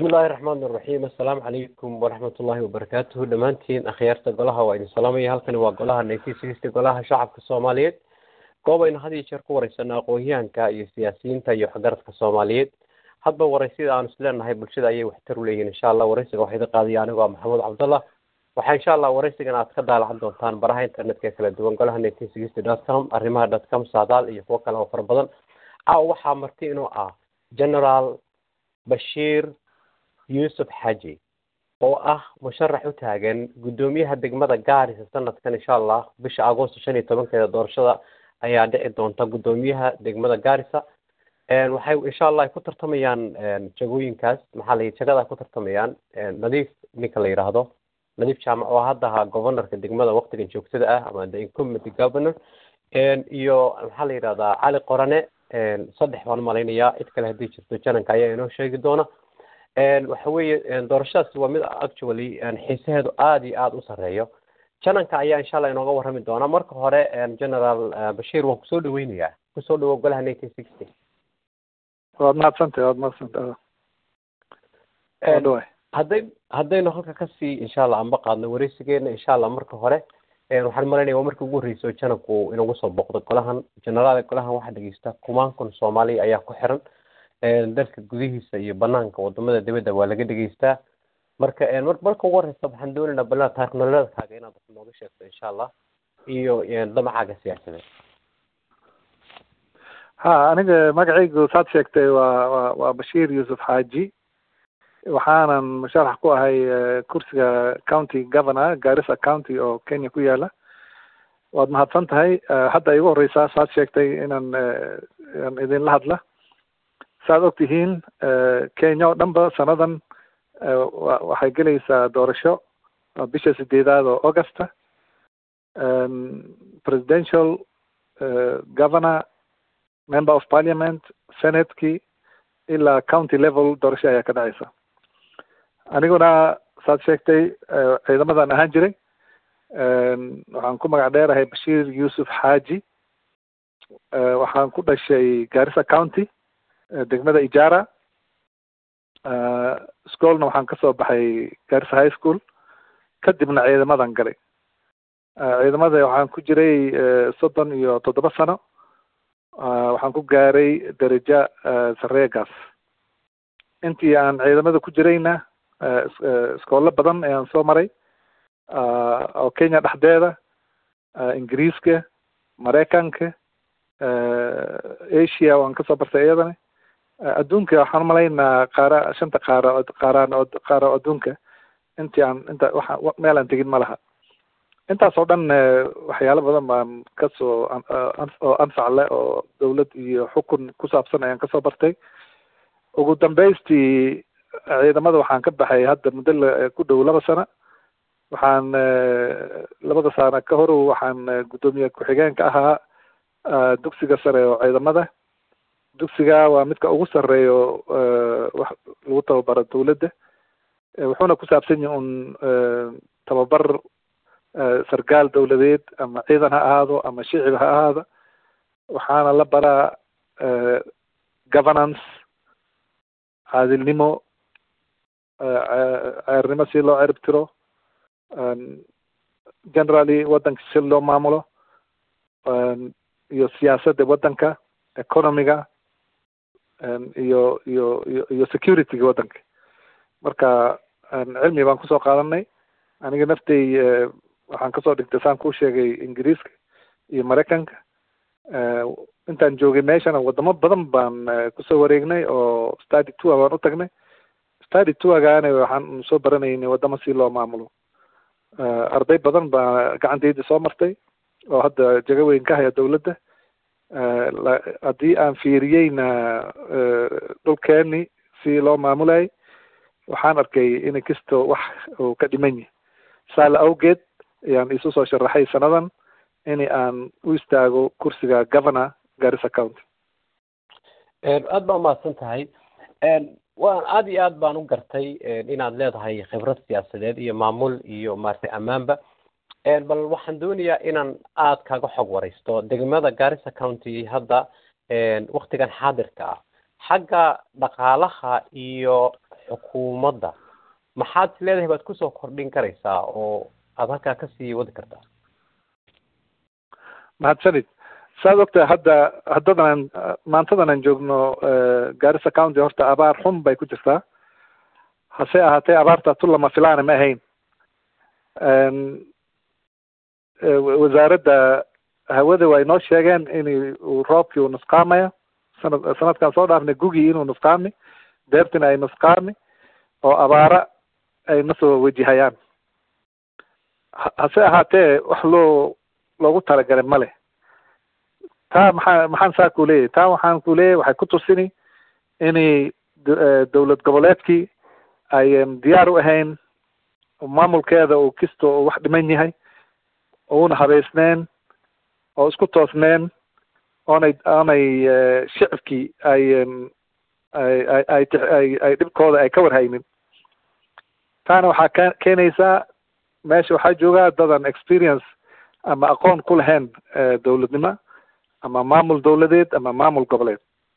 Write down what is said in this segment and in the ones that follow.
bismi illaahi raxmaan iraxiim assalaamu calaykum waraxmatullaahi wabarakaatuhu dhammaantiin akhyaarta golaha waa idin salaamaya halkani waa golaha nineteen sixty golaha shacabka soomaaliyeed goob aynu had iyo jeer ku wareysano aqoonyahanka iyo siyaasiyiinta iyo waxgaradka soomaaliyeed hadba wareysida aanu isleenahay bulshada ayay waxtar u leeyihin insha allah wareysiga waxaa idin qaadaya anigoo maxamuud cabdallah waxaa insha allah wareysigan aad ka daalacan doontaan baraha internetka ee kala duwan golaha nineteen sixty dot com arrimaha dot com saadaal iyo kuwo kale oo fara badan caawa waxaa marti inuu ah generaal bashiir yuusuf xaji oo ah musharax u taagan guddoomiyaha degmada gaarisa sanadkan insha allah bisha agosto shan iyo tobankeeda doorashada ayaa dhici doonta guddoomiyaha degmada gaarisa waxay insha allah ay ku tartamayaan jagooyinkaas maxaa la jagada ay ku tartamayaan nadiif ninka la yidhaahdo nadiif jaamac oo hadda ahaa governorka degmada waktigan joogtada ah ama the incumbent governor iyo maxaa la yidhahdaa cali qorane saddex baan malaynayaa cid kale haddii jirto jananka ayaa inoo sheegi doona waxa weeye doorashadaasi waa mid actually xiisaheedu aada iyo aada u sarreeyo jananka ayaa insha allah inooga warrami doona marka hore generaal bashiir waan kusoo dhaweynayaa kusoo dhawo golaha nineteen sixty waad mahadsantahay waad mahadsantahay dhawaay hadday haddaynu halka kasii insha allah anba qaadno wareysigeena insha allah marka hore waxaan malaynaya waa markii ugu horreysay jananku inagu soo boqdo golahan generaal golahan waxaa dhegeysta kumaan kun soomaaliya ayaa ku xiran dalka gudihiisa iyo banaanka wadamada dibadda waa laga dhegeystaa marka marka ugu horeysa waxaan doonaynaa bal taarikh nololeedkaaga inaad wax nooga sheegto insha allah iyo damacaaga siyaasadeed ha aniga magacaygu saad sheegtay waa wa waa bashiir yuusuf xaaji waxaanan musharax ku ahay kursiga county governor garissa county oo kenya ku yaala waad mahadsan tahay hadda igu horeysaa saad sheegtay inaan aan idinla hadla saaad og tihiin kenya oo dhan ba sanadan waxay gelaysaa doorasho bisha sideedaad oo augusta presidential governor member of parliament senateki ilaa county level doorasho ayaa ka dhacaysa aniguna saad sheegtay ciidamadan ahaan jiray waxaan ku magac dheerahay bashiir yuusuf xaaji waxaan ku dhashay garissa county degmada ijara schoolna waxaan kasoo baxay garissa high school kadibna ciidamadan galay ciidamada waxaan ku jiray soddon iyo toddoba sano waxaan ku gaaray daraja sareegaas intii aan ciidamada ku jirayna iskoolo badan ayaan soo maray oo kenya dhexdeeda ingiriiska maraykanka asia waan kasoo bartay iyadana adduunka waxaan umalaynaa qaara shanta qaara qaaraan qaara oo adduunka intii aan inta waxa meel aan tegin ma laha intaas oo dhan waxyaalo badan baan kasoo oo anfac leh oo dawlad iyo xukun ku saabsan ayaan kasoo bartay ugu dambaystii ciidamada waxaan ka baxay hadda muddo ku dhow laba sano waxaan labada sano ka hor waxaan guddoomiye ku-xigeenka ahaa dugsiga sare oo ciidamada dugsiga waa midka ugu sarreeyo wax lagu tababaro dawladda wuxuuna ku saabsan yahi un tababar sarkaal dawladeed ama ciidan ha ahaado ama shicib ha ahaado waxaana la baraa governance caadilnimo ceernimo si loo cerib tiro generally waddanka si loo maamulo iyo siyaasadda waddanka economiga iyo iyo iyo iyo securityga waddanka marka cilmi baan kusoo qaadanay aniga naftay waxaan kasoo dhigtay saan kuu sheegay ingiriiska iyo maraykanka intaan joogay meeshana wadamo badan baan kusoo wareegnay oo study tour baan u tagnay study tourgaana waxaan soo baranaynay wadamo si loo maamulo arday badan baa gacantayda soo martay oo hadda jago weyn ka haya dawladda haddii aan fiiriyeyna dhulkeeni si loo maamulayay waxaan arkay in kisto wax uu ka dhiman yahay saala awgeed ayaan isu soo sharaxay sanadan in aan u istaago kursiga governor garissa county aad baa umahadsan tahay waan aad iyo aad baan u gartay inaad leedahay khibrad siyaasadeed iyo maamul iyo maaragtay ammaanba bal waxaan doonayaa inaan aad kaaga xog wareysto degmada garissa county hadda waktigan xaadirka ah xagga dhaqaalaha iyo xukuumadda maxaad is leedahay baad kusoo kordhin karaysaa oo aada halkaa kasii wadi kartaa mahadsanid saad ogtahay hadda haddadan aan maantadan aan joogno garissa county horta abaar xun bay ku jirtaa hase ahaatee abaarta tu lama filaana ma ahayn wasaaradda hawada way noo sheegeen in uu roobkii uu nusqaamaya sanad sanadkaan soo dhaafnay gugii inuu nusqaami deertina ay nusqaami oo abaara ay nasoo wajihayaan hase ahaatee wax loo loogu talagalay ma leh taa maxaa maxaan saa ku leeyahy taa waxaan ku leeyahy waxay ku tusini inay dowlad goboleedkii ayan diyaar u ahayn maamulkeeda uu kisto uu wax dhiman yahay uuna habaysneen oo isku toosneen oonay oonay shicibkii ay ay ay ay ay ay dhibkooda ay ka warhaynin taana waxaa ka keenaysaa meesha waxaa joogaa dadan experience ama aqoon ku lahayn dowladnimo ama maamul dowladeed ama maamul goboleed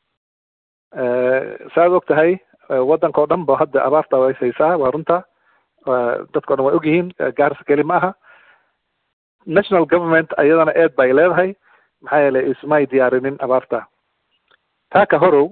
saaad og tahay waddanka o dhan ba hadda abaarta way haysaa waa runta dadka o dhan way ogyihiin gaarisa keli ma aha national government ayadana eed bay leedahay maxaa yeelay ismay diyaarinin abaarta taa ka horow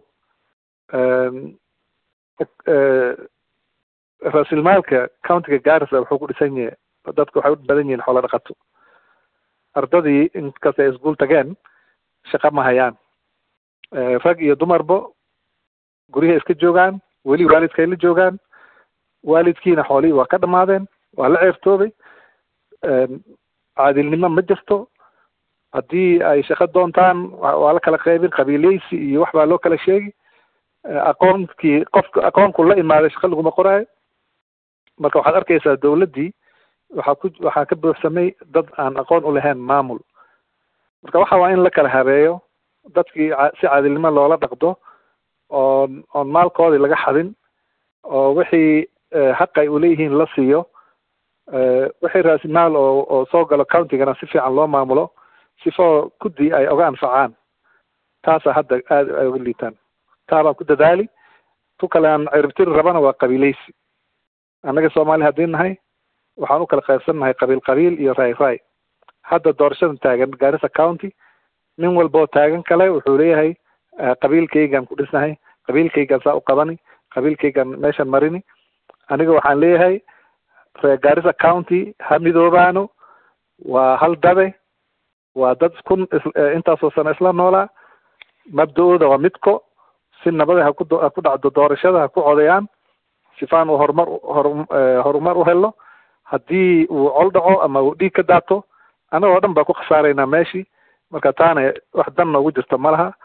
raasilmaalka countiga garissa wuxuu ku dhisan yahay dadka waxay u badan yihiin xoolo dhaqato ardadii inkastay iskuol tageen shaqa ma hayaan rag iyo dumarba guryaha iska joogaan weli waalidkay la joogaan waalidkiina xoolihii waa ka dhamaadeen waa la ceertoobay caadilnimo ma jirto haddii ay shaqo doontaan waa la kala qaybin qabiileysi iyo wax baa loo kala sheegi aqoonkii qofka aqoonku la imaaday shaqa laguma qoraayo marka waxaad arkaysaa dowladdii waxaa ku waxaa ka buuxsamay dad aan aqoon u lahayn maamul marka waxa waa in la kala habeeyo dadkii si caadilnimo loola dhaqdo oon oon maalkoodii laga xadin oo wixii xaq ay uleeyihiin la siiyo wixii raasimaal oo oo soo galo countigana si fiican loo maamulo sifoo kuddii ay oga anfacaan taasa hadda aada ay uga liitaan taa baan ku dadaali tu kale aan ciribtiri rabana waa qabiileysi annaga soomaali haddii nahay waxaan u kala qaybsan nahay qabiil qabiil iyo raay raay hadda doorashadan taagan garissa county nin walboo taagan kale wuxuu leeyahay qabiilkaygaan ku dhisnahay qabiilkaygaan saa u qabani qabiilkaygaan meeshan marini aniga waxaan leeyahay reer garissa county ha midoobaano waa hal dabe waa dad kun intaasoo sano isla noolaa mabda-ooda waa midko si nabada ha ku ha ku dhacdo doorashada ha ku codayaan sifaan uu horumar hor horumar u helo haddii uu col dhaco ama uu dhiig ka daato annagoo dhan baa ku khasaaraynaa meeshii marka taana wax dan noogu jirto ma laha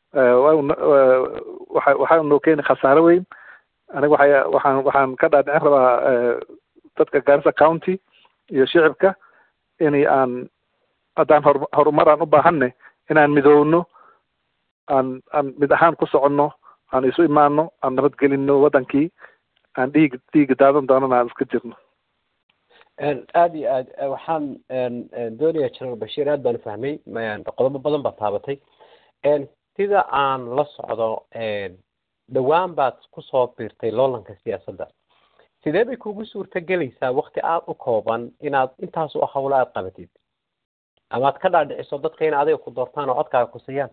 waxa waxaa noo keeni khasaaro weyn aniga waxay waxaan waxaan ka dhaadhicin rabaa dadka garissa county iyo shicibka inay aan haddaan hor horumar aan u baahanne inaan midoowno aan aan mid ahaan ku soconno aan isu imaano aan nabadgelinno waddankii aan dhiig dhiiga daadan doonana aan iska jirno aada iyo aad waxaan doonaya general bashiir aad baan fahmay qodobo badan baad taabatay sida aan la socdo dhowaan baad kusoo biirtay loolanka siyaasadda sidee bay kugu suurta gelaysaa wakti aada u kooban inaad intaas u hawlo aada qabatid ama ad ka dhaadhiciso dadka in adiga ku doortaan oo codkaaga ku siiyaan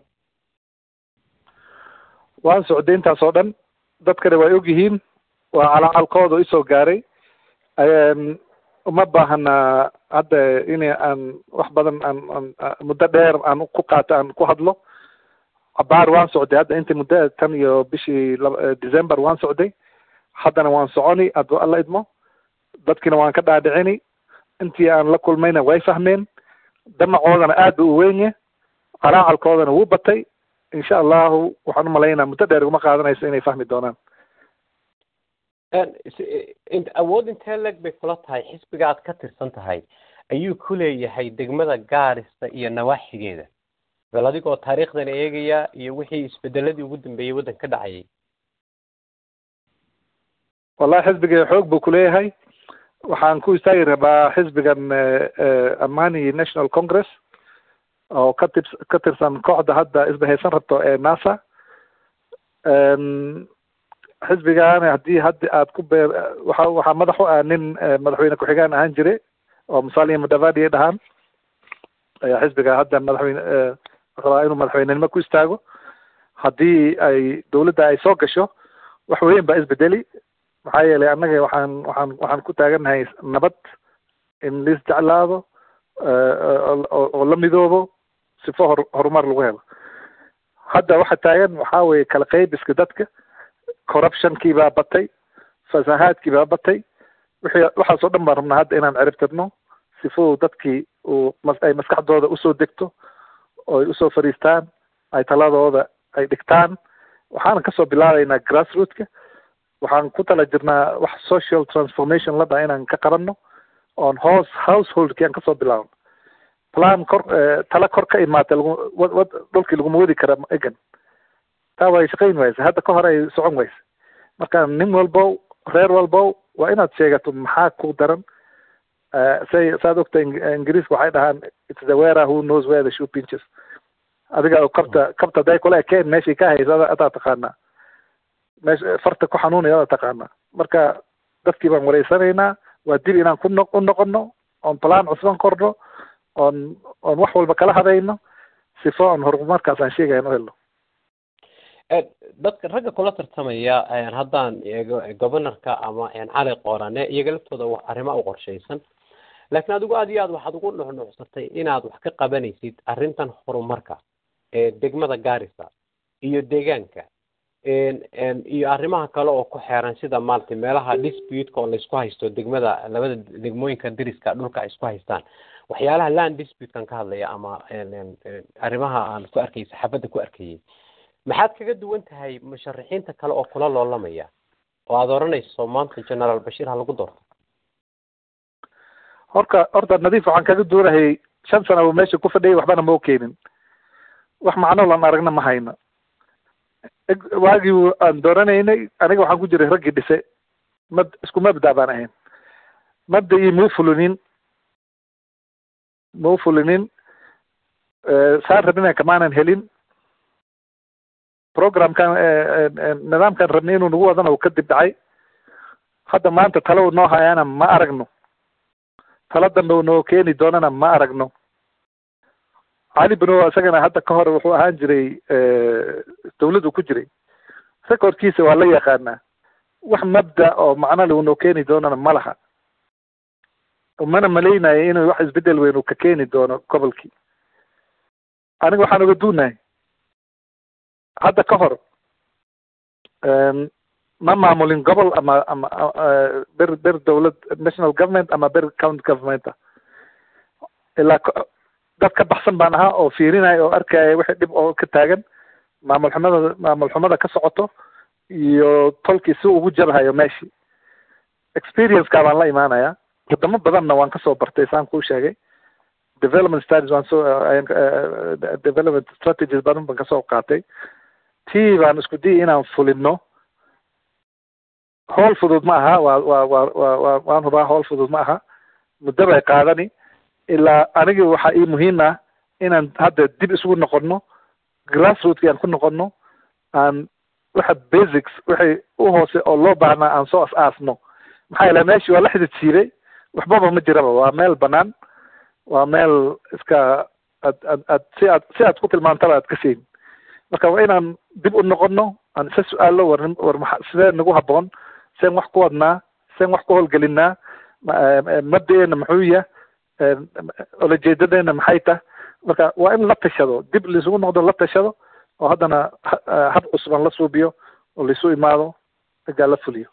waan socday intaas oo dhan dadkana way og yihiin waa calacalkooda isoo gaaray uma baahana hadda in aan wax badan aan aan muddo dheer aan ku qaato aan ku hadlo cabaar waan socday hadda intii muddo tan iyo bishii december waan socday haddana waan soconi aduu alla idmo dadkiina waan ka dhaadhicini intii aan la kulmayna way fahmeen damacoodana aad ba u wenye calaacalkoodana wuu batay insha allahu waxaan umalaynaa muddo dheer iguma qaadanayso inay fahmi doonaan awood intee leg bay kula tahay xisbiga aad ka tirsan tahay ayuu ku leeyahay degmada gaarista iyo nawaaxigeeda bal adigoo taariikhdan eegaya iyo wixii isbedeladii ugu dambeeyey waddan ka dhacayay wallahi xisbiga xoog buu kuleeyahay waxaan ku istaagi rabaa xisbigan amani national congress oo ka tirs ka tirsan kooxda hadda isbahaysan rabto ee nasa xisbigan haddii haddi aad ku beer waxa waxaa madax u ah nin madaxweyne ku-xigaan ahaan jire oo musalia mudavadi ay dhahaan ayaa xisbiga hadda madaxweyne rabaa inuu madaxweynenimo ku istaago haddii ay dawladda ay soo gasho wax weyn baa isbedeli maxaa yeelay annaga waxaan waxaan waxaan ku taagannahay nabad in lais jeclaado oo la midoobo sifo hor horumar lagu helo hadda waxa taagan waxaa weeye kala qaybiska dadka corruptionkii baa batay fasahaadkii baa batay wixii waxaas oo dhan baan rabnaa hadda inaan cirib tirno sifo dadkii uu ay maskaxdooda usoo degto oo ay usoo fadhiistaan ay taladooda ay dhigtaan waxaana kasoo bilaabaynaa grassrootka waxaan ku tala jirnaa wax social transformation la dhaha inaan ka qabanno oon hoos householdkii aan kasoo bilaabno plan kor tala kor ka imaatay lagu wad dhulkii laguma wadi kara egan taa way shaqayn waysa hadda ka hor ay socon waysa marka nin walbow reer walbow waa inaad sheegato maxaa ku daran say saad ogta ingiriiska waxay dhahaan it's the wearer who knows where the shoe pinches adiga kabta kabta haday kula ekeen meeshay ka haysa adaa taqaanaa meesha farta ku xanuunaya adaa taqaanaa marka dadkii baan wareysanaynaa waa dib inaan ku no u noqono oon plan cusban korno oon oon wax walba kala hadayno sifo oon horumarkaas aan sheegayan u helno dadka ragga kula tartamaya haddaan eego governorka ama cali qoorane iyaga laftooda wax arrimo u qorshaysan laakiin adigu aad iyo aad waxaad ugu nuxnuxsatay inaad wax ka qabanaysid arrintan horumarka ee degmada garissa iyo deegaanka iyo arrimaha kale oo ku xeeran sida maaragtay meelaha disputeka oo laysku haysto degmada labada degmooyinka deriska dhulka ay isku haystaan waxyaalaha land disputekan ka hadlaya ama arrimaha aan ku arkay saxaafadda ku arkayay maxaad kaga duwan tahay musharaxiinta kale oo kula loolamaya oo aada odhanayso maanta generaal bashiir ha lagu doorto horka horta nadiif waxaan kaga duwanahay shan sana uu meesha ku fadhiyay waxbana ma keenin wax macno lan aragna ma hayno waagii aan dooranaynay aniga waxaan ku jiray raggii dhise mad isku mabda baan ahayn mabda'ii mau fulinin mau fulinin saan rabina kamaanan helin programkan nidaamkan rabnay inuu nagu wadana uu kadib dhacay hadda maanta talo u noo hayaana ma aragno talo dambe u noo keeni doonana ma aragno cali beno isagana hadda ka hor wuxuu ahaan jiray dawladdu ku jiray recordkiisa waa la yaqaanaa wax mabda oo macnole uu noo keeni doonana ma laha mana malaynayo inuu wax isbedel weyn uu ka keeni doono gobolkii aniga waxaan oga duunahay hadda ka hor ma maamulin gobol ama ama ber ber dawlad national government ama ber county governmenta ilaa dad ka baxsan baan ahaa oo fiirinaya oo arkaya wixii dhib oo ka taagan maamul xumada maamul xumada ka socoto iyo tolkii si ugu jabhayo meeshii experiencekaa baan la imaanaya wadamo badanna waan kasoo bartay saan kuu sheegay development studies waan soo development strategies badan baan kasoo qaatay tii baan isku diyay inaan fulino howl fudud ma aha waa waa waa waa waa waan hubaa howl fudud ma aha muddo bay qaadani ilaa anigi waxaa ii muhiim ah inaan hadda dib isugu noqono grassrootki aan ku noqono aan waxa basics wixii u hoose oo loo baahnaa aan soo as-aasno maxaa yeele meeshii waa la xidid siibay waxbaba ma jiraba waa meel banaan waa meel iska ad ad ad si aad si aad ku tilmaantaba aad ka sheegin marka waa inaan dib u noqono aan isa su-aalo war war maa sidee nagu haboon seen wax ku wadnaa seen wax ku howlgelinaa mabda-eena muxuu yah olajeedadeena maxay tah marka waa in la tashado dib laisugu noqdo la tashado oo haddana hab cusban la suubiyo oo laisu imaado egaa la fuliyo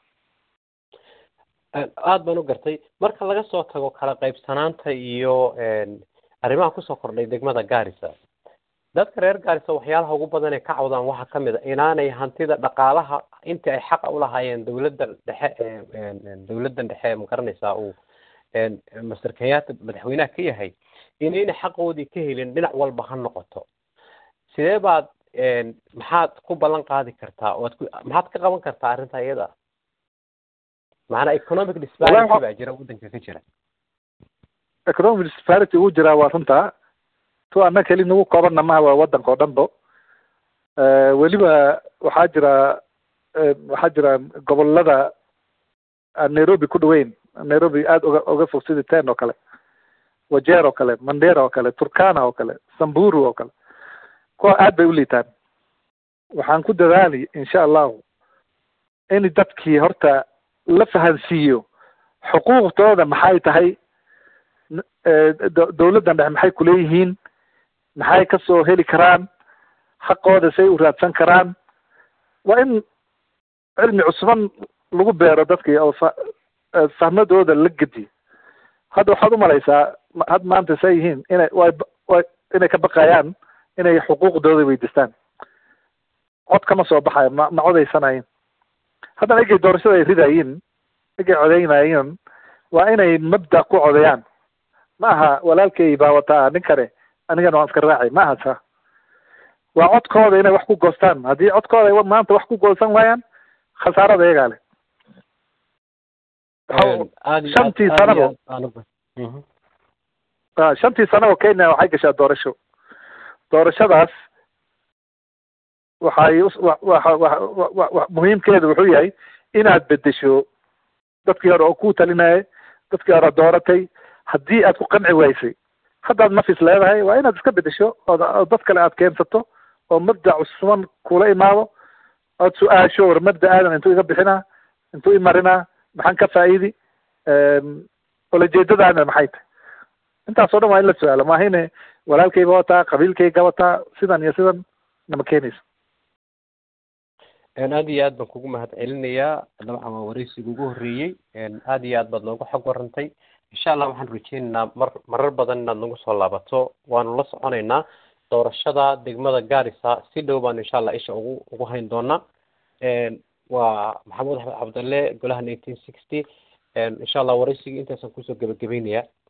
aada baan u gartay marka laga soo tago kala qaybsanaanta iyo arrimaha kusoo kordhay degmada garissa dadka reer garissa waxyaalaha ugu badan ee ka cawdaan waxaa kamid a inaanay hantida dhaqaalaha intii ay xaqa ulahaayeen dawladda dhexe dawladdan dhexe magaranaysaa uu master kenyatta madaxweynaha ka yahay inayna xaqoodii ka helin dhinac walba ha noqoto sidee baad maxaad ku ballan qaadi kartaa oad ku maxaad ka qaban kartaa arrinta iyada macanaa economic disparity baa jira waddanka ka jira economic disparity uu jiraa waa runtaa tu annaga keli nagu koobanna maha waa waddanka oo dhan bo weliba waxaa jira waxaa jira gobolada aan nairobi ku dhaweyn nairobi aada uga uga fog sida ten oo kale wajeer oo kale mandera oo kale turkana oo kale samburu oo kale kuwa aad bay u liitaan waxaan ku dadaali insha allahu in dadkii horta la fahansiiyo xuquuqdooda maxay tahay dawladdan dhexe maxay kuleeyihiin maxay kasoo heli karaan xaqooda say u raadsan karaan waa in cilmi cusban lagu beero dadkii oo fa fahmadooda la gediyo hadda waxaad umalaysaa had maanta say yihiin inay way way inay ka baqayaan inay xuquuqdooda weydiistaan cod kama soo baxayo ma ma codaysanayin haddana egay doorashada ay ridayiin egay codeynayiin waa inay mabda ku codayaan ma aha walaalkay baa wataa nin kale anigana waan iska raacay ma aha sa waa codkooda inay wax ku goostaan haddii codkooda maanta wax ku goosan waayaan khasaarada iyagaa leh shantii sanabo shantii sanabo kenya waxay gashaa doorasho doorashadaas waxay muhiimkeedu wuxuu yahay inaad bedesho dadkii hore oo ku talinaya dadkii hore dooratay haddii aad ku qanci waysay haddaad nafis leedahay waa inaad iska bedesho oo dad kale aad keensato oo mabda cusman kula imaado ood su-aasho war mabda aadan intuu iga bixinaa intuu imarinaa maxaan ka faa'iidi olajeedadaana maxay tahay intaasoo dhan waa in la su-aalo maahine walaalkayga wataa qabiilkayga wataa sidan iyo sidan nama keenayso aad iyo aad baan kugu mahad celinayaa dabcan waa wareysiga ugu horreeyey aad iyo aad baad noogu xog warantay insha allah waxaan rajeynaynaa mar marar badan inaad nagu soo laabato waanu la soconaynaa doorashada degmada garissa si dhow baan insha allah isha ugu ugu hayn doonaa waa maxamuud axmed cabdalle golaha nineteen sixty insha allah wareysigii intaasaan kusoo gebagabaynayaa